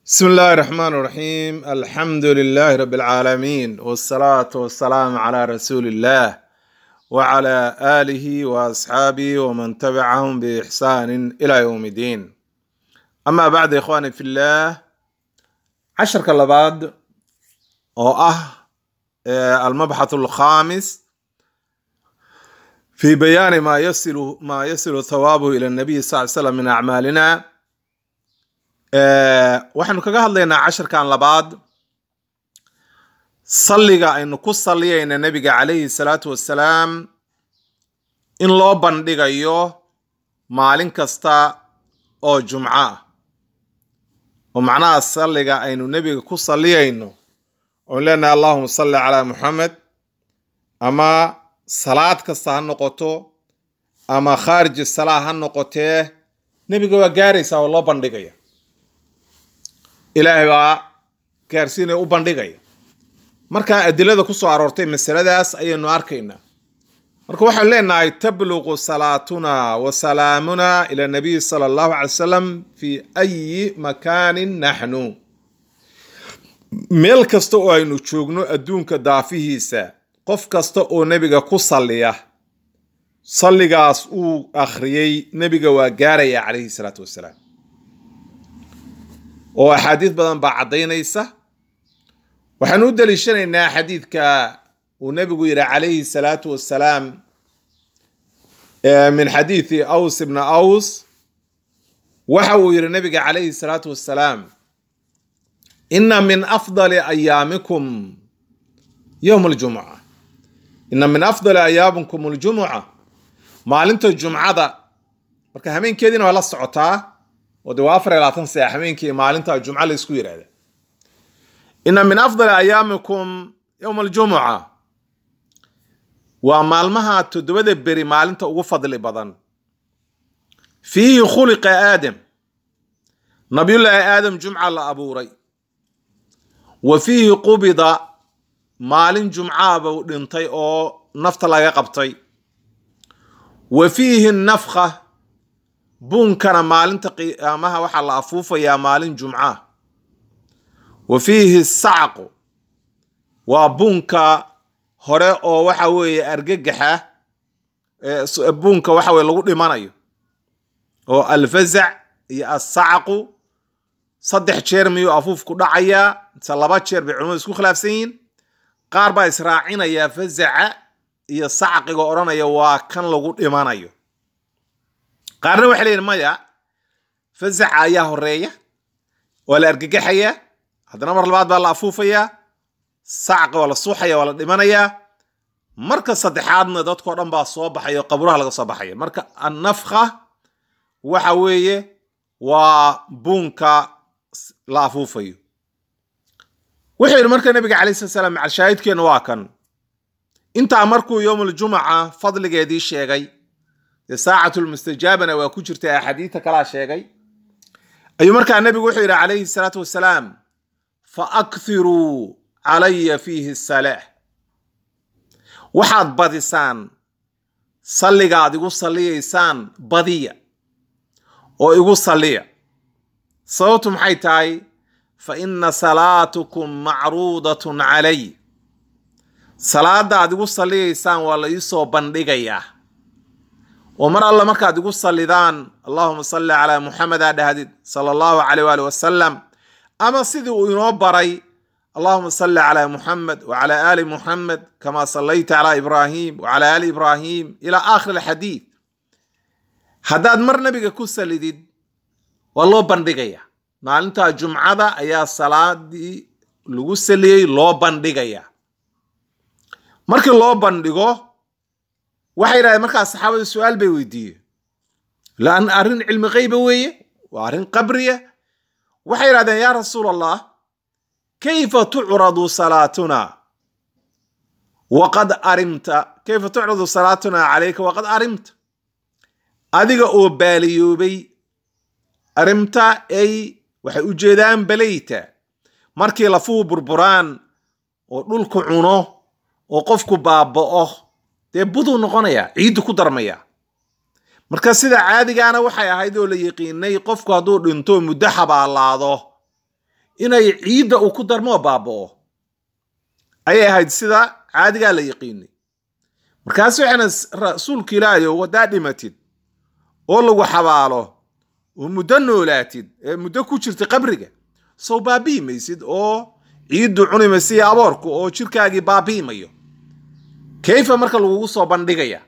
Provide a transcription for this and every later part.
بسم الله الرحمن الرحيم الحمد لله رب العالمين والصلاة والسلام على رسول الله وعلى آله وأصحابه ومن تبعهم بإحسان إلى يوم الدين أما بعد إخواني في الله عشر كلباد أو أه آه، المبحث الخامس في بيان ما يصل ما يصل ثوابه إلى النبي صلى الله عليه وسلم من أعمالنا Ee, waxaynu kaga hadlaynaa casharkan labaad salliga aynu ku salliyayna nebiga calayhi salaatu wassalaam in loo bandhigayo maalin kasta oo jumco ah oo macnaha salliga aynu nebiga ku salliyayno oon leenahay allahuma salli calaa muxamed ama salaad kasta ha noqoto ama khaariji salaa ha noqotee nebiga waa gaaraysaa oo loo bandhigaya ilaahay baa gaarsiinaya u bandhigaya marka adilada ku soo aroortay masaladaas ayaynu arkaynaa marka waxaan leenahay tabluqu salaatuna wa salaamuna ila nabiy sala allahu calay wasalam fi ayi makaanin naxnu meel kasta oo aynu joogno adduunka daafihiisa qof kasta oo nebiga ku salliya salligaas uu akhriyey nebiga waa gaaraya calayhi salaatu wasalaam oo axaadiis badan baa caddaynaysa waxaanu u daliishanaynaa xadiidka uu nebigu yidhi calayhi salaatu wassalaam ee min xadiidi aws ibna aws waxa uu yidhi nebiga calayhi salaatu wassalaam ina min afdali ayaamikum yowm aljumuca ina min afdali ayaamikum aljumuca maalinta jumcada marka hameenkeediina waa la socotaa oo de waa afar iyo labaatan saac habeenkii maalinta jumco la isku yidhahda ina min afdali ayaamikum yowma aljumuca waa maalmaha toddobada beri maalinta ugu fadli badan fiihi khuliqa aadam nabiyullaahi aadam jumca la abuuray wa fiihi qubida maalin jumcaaba u dhintay oo nafta laga qabtay wa fiihi nafka buunkana maalinta qiyaamaha waxaa la afuufayaa maalin jumca wa fiihi sacqu waa buunka hore oo waxa weeye argagaxa buunka waxa weye lagu dhimanayo oo alfazac iyo assacqu saddex jeer miyuu afuufku dhacayaa mise laba jeer bay culimadu isku khilaafsan yihiin qaar baa israacinayaa fazaca iyo sacqiga odhanaya waa kan lagu dhimanayo qaarna waxay leeyihin maya fasaca ayaa horeeya waa la argagaxayaa haddana mar labaad baa la afuufayaa sacqa waa la suuxaya waa la dhimanayaa marka saddexaadna dadkao dhan baa soo baxaya oo qaburaha laga soo baxaya marka annafka waxa weeye waa buunka la afuufayo wuxuu yidhi marka nabiga calai slat slam macalshaahidkeenna waa kan intaa markuu yowmuljumuca fadligeedii sheegay dee saacatulmustajaabana waa ku jirta axaadiidta kalaa sheegay ayuu markaa nebigu wuxuu yidhi calayhi salaatu wasalaam fa akhiruu calaya fiihi salaax waxaad badisaan salligaad igu salliyaysaan badiya oo igu salliya sababtu maxay tahay fa inna salaatukum macruudatun calay salaadda aad igu salliyaysaan waa la iisoo bandhigayaa oo mar alla markaad igu sallidaan allahuma salli calaa muxamed aa dhahdid sala allahu caleyh waali wasalam ama sidii uu inoo baray allahuma salli calaa muxamed wacalaa aali muxamed kamaa sallayta calaa ibraahim wacalaa aali ibraahim ilaa aakhir alxadiid haddaad mar nabiga ku sallidid waa loo bandhigaya maalinta jumcada ayaa salaadii lagu saliyey loo bandhigaya markii loo bandhigo waxay yidhahdeen markaas saxaabada su-aal bay weydiiyeen laan arrin cilmi keyba weeye waa arrin qabriya waxay yidhahdeen yaa rasuul allah kayfa tucradu salaatuna waqad arimta kayfa tucradu salaatuna calayka waqad arimta adiga oo baaliyoobay arimta ay waxay u jeedaan balayta markii lafuhu burburaan oo dhulku cuno oo qofku baaba'o dee buduu noqonayaa ciiddu ku darmaya marka sida caadigaana waxay ahayd oo la yiqiinay qofku hadduu dhinto muddo xabaalaado inay ciidda uu ku darmoo baaba'o ayay ahayd sida caadigaa la yaqiinay markaas waxayna rasuulka ilaahay oo haddaa dhimatid oo lagu xabaalo oo muddo noolaatid ee muddo ku jirta qabriga sow baabi'i maysid oo ciiddu cuni maysa iyo aboorku oo jirkaagii baabi'i mayo kayfa marka lagugu soo bandhigaya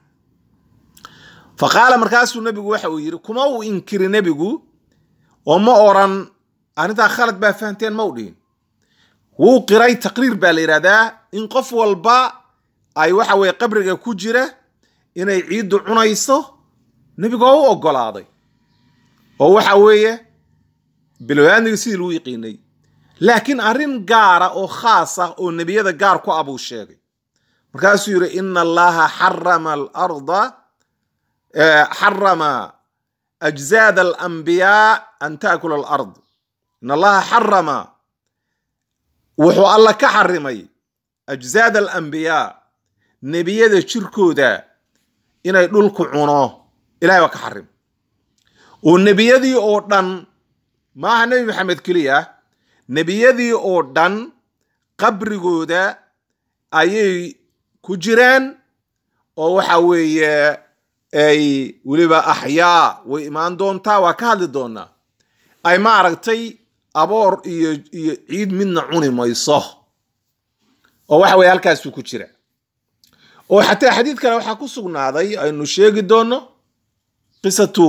fa qaala markaasuu nebigu waxa uu yidhi kuma uu inkiri nebigu oo ma oran arrintaa khalad baa fahamteen ma u dhihin wuu qiray taqriir baa la yidhahdaa in qof walba ay waxa weye qabriga ku jira inay ciiddu cunayso nebigu oo u oggolaaday oo waxa weeye bilwaaniga sidii lagu yiqiinay laakiin arrin gaara oo khaas ah oo nebiyada gaar ku ah buu sheegay markaasuu yidhi ina allaha xarama alarda xarama ajzaad alambiyaa an taakula alard in allaha xarama wuxuu alla ka xarimay ajzaad alambiyaa nebiyada jirkooda inay dhulku cuno ilahay waa ka xarim oo nebiyadii oo dhan maaha nebi maxamed keliya nebiyadii oo dhan qabrigooda ayay ku jiraan oo waxa weeye ay weliba axyaa way imaan doontaa waa ka hadli doonaa ay maaragtay aboor iyo iyo ciid midna cuni mayso oo waxa weye halkaasuu ku jira oo xataa xadiid kale waxaa ku sugnaaday aynu sheegi doono qisatu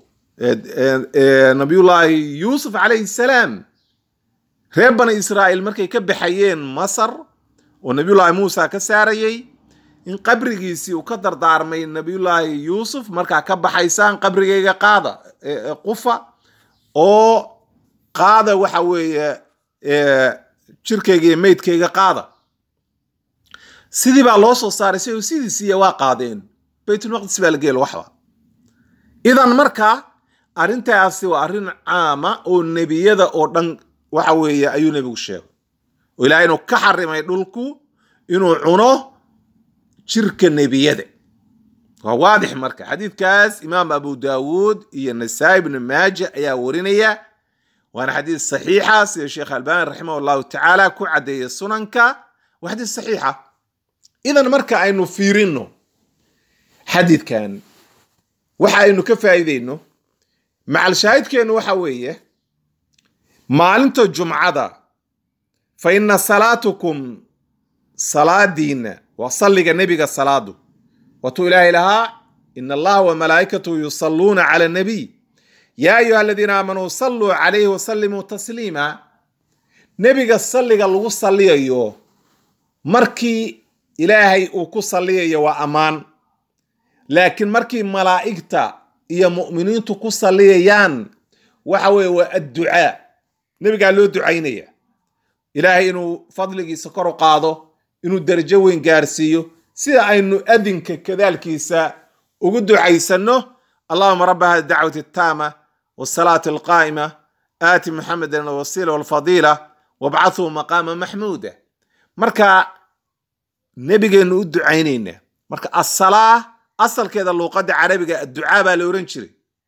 nabiyullaahi yuusuf calayhi salaam reer bani israa'iil markay ka baxayeen masar oo nabiyullaahi muusa ka saarayey in qabrigiisii uu ka dardaarmay nabiyullaahi yuusuf markaa ka baxaysaan qabrigayga qaada qufa oo qaada waxa weeye jirkayga iyo meydkayga qaada sidii baa loo soo saaray si sidiisiiya waa qaadeen baytulmaqdis baa la geelo waxba idan marka arrintaasi waa arrin caama oo nebiyada oo dhan waxa weeye ayuu nebigu sheegay oo ilahay inuu ka xarimay dhulku inuu cuno jirka nebiyada waa waadix marka xadiidkaas imaam abu daawuud iyo nasaa-i ibnu maaja ayaa warinaya waana xadiid saxiixa sida sheekh albani raximah allahu tacaala ku caddeeya sunanka waa xadiid saxiixa idan marka aynu fiirino xadiidkan waxa aynu ka faa'iideyno macal shaahidkeennu waxa weeye maalinta jumcada fa ina salaatukum salaadiina waa salliga nebiga salaadu waatuu ilaahay lahaa ina allaha wa malaa'ikatahu yusalluuna cala nabiy yaa ayuha aladiina aamanuu salluu calayhi wasallimuu tasliima nebiga salliga lagu salliyayo markii ilaahay uu ku salliyayo waa ammaan laakiin markii malaa'igta iyo mu'miniintu ku salliyayaan waxa weeye waa adducaa nebigaa loo ducaynaya ilaahay inuu fadligiisa kor u qaado inuu darajo weyn gaarsiiyo sida aynu adinka kadaalkiisa ugu ducaysanno allahuma rabba hadi dacwati attaama wasalaati alqaa'ima aati muxamedan alwasiila walfadiila wabcathuu maqaama maxmuuda marka nebigeennu u ducaynaynaa marka asalaa asalkeeda luuqadda carabiga adducaa baa la ohan jiray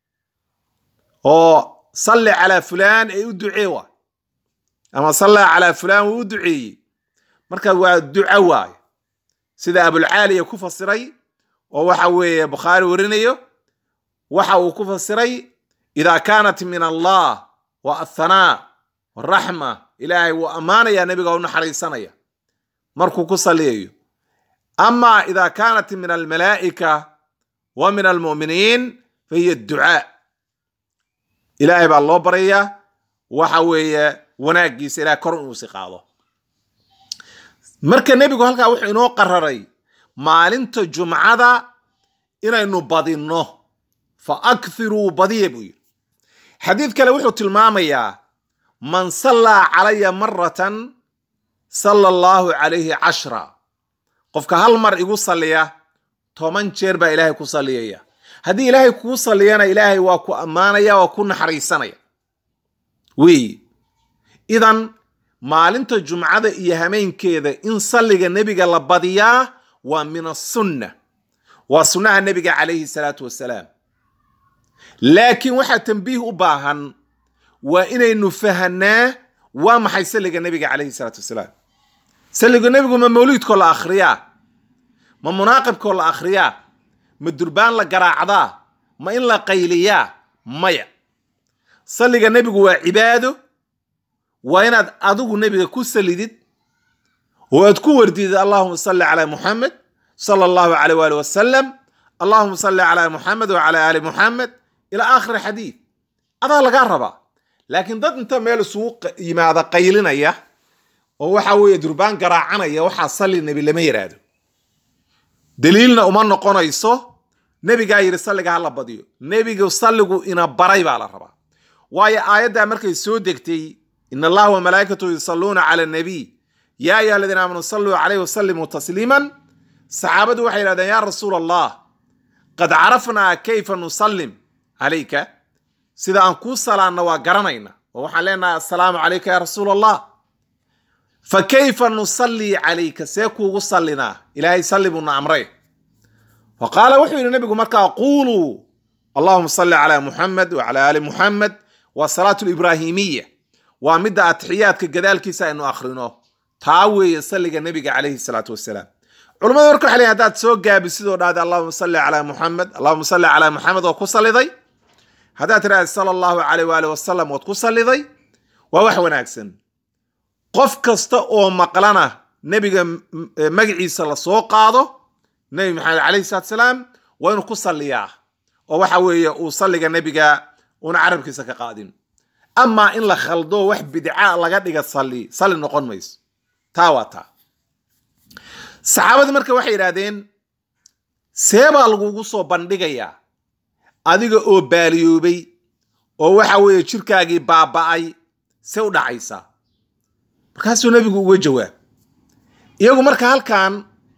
oo salli calaa fulaan ee u ducee waa ama salla calaa fulaan wuu u duceeyey marka waa duco waayo sida abulcaaliya ku fasiray oo waxa weeye bukhaari warinayo waxa uu ku fasiray idaa kaanat min allah wa athanaa waraxma ilaahay wuu ammaanayaa nebiga u naxariisanaya markuu ku salliyayo ama ida kaanat min almalaa'ika wa min almu'miniin fa hiya ducaa ilaahay baa loo baryayaa waxa weeye wanaaggiisa ilahay kor inuusi qaado marka nebigu halkaa wuxuu inoo qararay maalinta jumcada inaynu badinno fa akhiruu badiya buu yidhi xadiid kale wuxuu tilmaamayaa man sallaa calaya maratan sala allahu calayhi cashra qofka hal mar igu salliya toban jeer baa ilaahay ku salliyaya haddii ilaahay kuu salliyana ilaahay waa ku ammaanaya waa ku naxariisanaya weeye idan maalinta jumcada iyo hameenkeeda in salliga nebiga la badiyaa waa min asunna waa sunnaha nebiga calayhi salaatu wasalaam laakiin waxaa tambiih u baahan waa inaynu fahanaa waa maxay salliga nebiga calayhi salaatu wasalaam salliga nebigu ma mawliidkoo la akhriyaa ma munaaqibkoo la akhriyaa ma durbaan la garaacdaa ma in la qayliyaa maya salliga nebigu waa cibaado waa inaad adigu nebiga ku salidid oo aad ku wardidid allahuma salli calaa muxamed sala allahu caleyh waali wasalam allahuma salli calaa muxamed wacalaa aali muxamed ilaa aakhiri xadiid adaa lagaa rabaa laakiin dad inta meel isugu yimaada qaylinaya oo waxa weeye durbaan garaacanaya waxaa salli nebi lama yiraahdo daliilna uma noqonayso nebigaa yidhi salliga ha la badiyo nebigu salligu ina baray baa la rabaa waayo aayaddaa markay soo degtay in allaha wa malaa'ikatu yusalluuna cala annabiy yaa ayuha aladiina aamanuu salluu calayhi wasallimuu tasliiman saxaabadu waxay yidhahdeen yaa rasuula allah qad carafnaa kayfa nusallim calayka sida aan kuu salaanna waa garanayna oo waxaan leenahay assalaamu calayka yaa rasuula allah fa kayfa nusallii calayka see kuugu sallinaa ilaahay salli buuna amray fa qaala wuxuu yidhi nebigu markaa quuluu allahuma salli calaa muxamed wacalaa aali muxamed waa salaatu libraahimiya waa midda atixiyaadka gadaalkiisa aynu akhrino taa weeye salliga nebiga calayhi salaatu wasalaam culamadu marka waxay leeyihin haddaad soo gaabisidoo dhahda allahuma salli calaa muxamed allahuma salli calaa muxamed oo ku salliday haddaad tidhahda sala allahu caleyh waali wasalam ood ku salliday waa wax wanaagsan qof kasta oo maqlana nebiga magaciisa la soo qaado nebi maxamed calayhi salatu salaam waa inuu ku salliyaa oo waxa weeye uu salliga nebiga una carabkiisa ka qaadin amaa in la khaldo wax bidca laga dhiga salli salli noqon mayso taa waa taa saxaabadii marka waxay yidhaahdeen see baa lagugu soo bandhigayaa adiga oo baaliyoobay oo waxa weeye jirkaagii baaba'ay see u dhacaysaa markaasuu nebigu uga jawaab iyagu marka halkan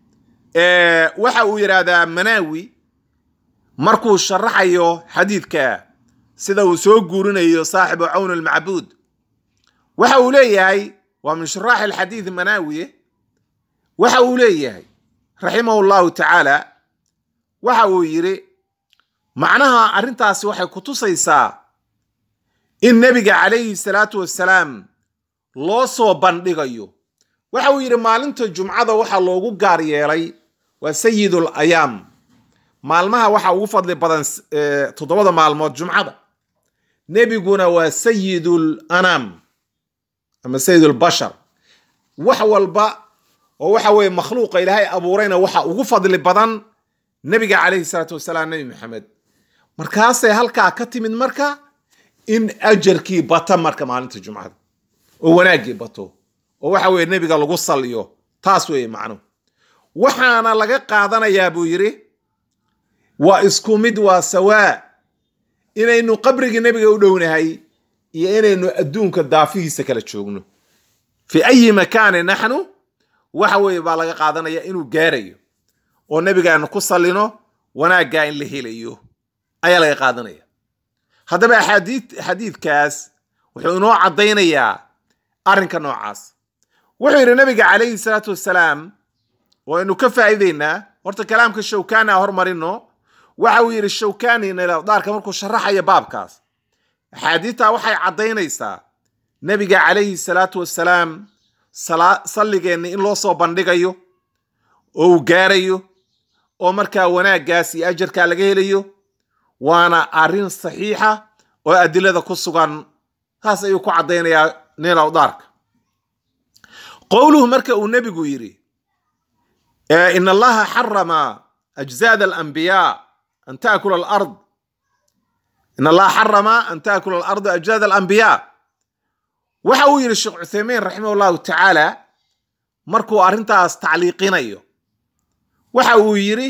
waxa uu yidhaahdaa manaawi markuu sharaxayo xadiidka sida uu soo guurinayo saaxibu cawn almacbuud waxa uu leeyahay waa min shuraaxi alxadiid manaawiye waxa uu leeyahay raximahu llahu tacaala waxa uu yidhi macnaha arrintaasi waxay ku tusaysaa in nebiga calayhi salaatu wassalaam loo soo bandhigayo waxa uu yidhi maalinta jumcada waxaa loogu gaar yeelay waa sayidul ayaam maalmaha waxaa ugu fadli badan toddobada maalmood jumcada nebiguna waa sayidul anaam ama sayidul bashar wax walba oo waxa weeye makhluuqa ilaahay abuurayna waxa ugu fadli badan nebiga calayhi salaatu wasalaam nebi maxamed markaasay halkaa ka timid marka in ajarkii bata marka maalinta jumcada oo wanaaggii bato oo waxa weeye nebiga lagu salliyo taas weeye macnuhu waxaana laga qaadanayaa buu yidhi waa isku mid waa sawaa inaynu qabrigii nebiga u dhownahay iyo inaynu adduunka daafihiisa kala joogno fi ayi makaani naxnu waxa weeye baa laga qaadanaya inuu gaarayo oo nebigaanu ku sallino wanaaggaa in la helayo ayaa laga qaadanaya haddaba axaadii xadiidkaas wuxuu inoo caddaynayaa arrinka noocaas wuxuu yidhi nabiga calayhi salaatu wassalaam waynu ka faa'iideynaa horta kalaamka shawkani a hormarino waxa uu yidhi shawkani nilawdaarka markuu sharaxaya baabkaas axaadiidtaa waxay caddaynaysaa nebiga calayhi salaatu wassalaam salligeenni in loo soo bandhigayo oo uu gaarayo oo markaa wanaaggaas iyo ajarkaa laga helayo waana arrin saxiixa oo adilada ku sugan taas ayuu ku caddaynayaa nilawdaarka qowluhu marka uu nebigu yidhi in allaha xarama ajzaad alambiyaa an taakula alard in allaha xarama an taakula alardu ajzaad alambiyaa waxa uu yidhi sheekh cuthaymiin raximah llahu tacaala markuu arrintaas tacliiqinayo waxa uu yidhi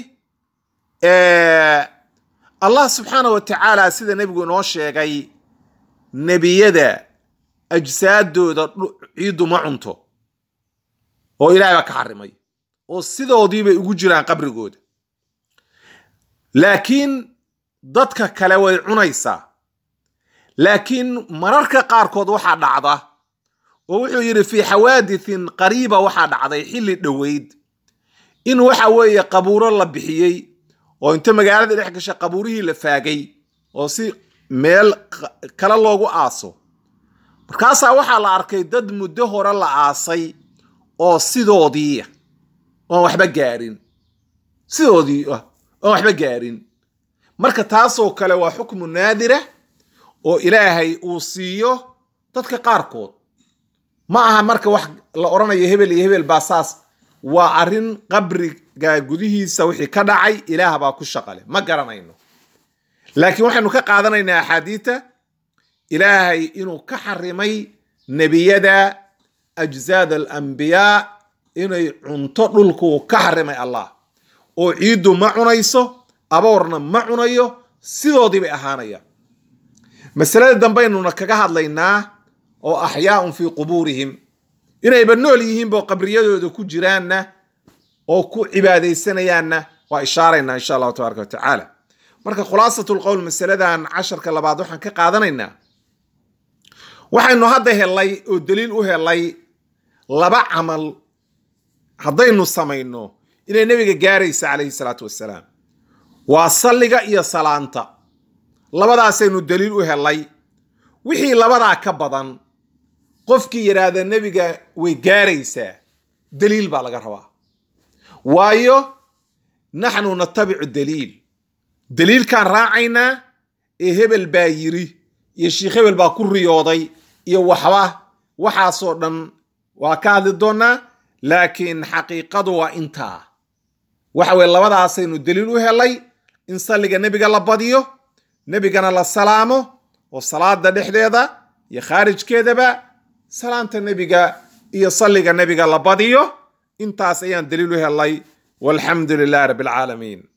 allah subxaanah wa tacaala sida nebigu inoo sheegay nebiyada ajsaaddooda ciiddu ma cunto oo ilahay baa ka xarimay oo sidoodii bay ugu jiraan qabrigooda laakiin dadka kale way cunaysaa laakiin mararka qaarkood waxaa dhacda oo wuxuu yidhi fii xawaadithin qariiba waxaa dhacday xilli dhoweyd in waxa weeye qabuuro la bixiyey oo inta magaalada dhex gashay qabuurihii la faagay oo si meel kale loogu aaso markaasaa waxaa la arkay dad muddo hore la aasay oo sidoodii oon waxba gaarin sidoodii ah oon waxba gaarin marka taasoo kale waa xukmu naadira oo ilaahay uu siiyo dadka qaarkood ma aha marka wax la odhanayo hebel iyo hebel baa saas waa arrin qabriga gudihiisa wixii ka dhacay ilaah baa ku shaqale ma garanayno laakiin waxaynu ka qaadanaynaa axaadiita ilaahay inuu ka xarimay nebiyada ajzaad alambiyaa inay cunto dhulkuu ka xarimay allah oo ciiddu ma cunayso aboorna ma cunayo sidoodii bay ahaanayaan masalada dambaynuna kaga hadlaynaa oo axyaaun fii qubuurihim inayba nool yihiinba qabriyadooda ku jiraanna oo ku cibaadaysanayaanna waa ishaaraynaa insha allahu tabaaraka watacaala marka khulaasatu lqowl masaladan casharka labaad waxaan ka qaadanaynaa waxaynu hadda helay oo daliil u helay laba camal haddaynu samayno inay nebiga gaaraysa calayhi salaatu wassalaam waa salliga iyo salaanta labadaasaynu daliil u helay wixii labadaa ka badan qofkii yidhaahda nebiga way gaaraysaa daliil baa laga rabaa waayo naxnu natabicu daliil daliilkaan raacaynaa ee hebel baa yiri iyo sheikh hebel baa ku riyooday iyo waxba waxaasoo dhan waa ka hadli doonaa laakiin xaqiiqadu waa intaa waxa weye labadaasaynu daliil u helay in salliga nebiga la badiyo nebigana la salaamo oo salaada dhexdeeda iyo khaarijkeedaba salaanta nebiga iyo salliga nebiga la badiyo intaas ayaan daliil u helay walxamdu lilahi rabbi alcaalamiin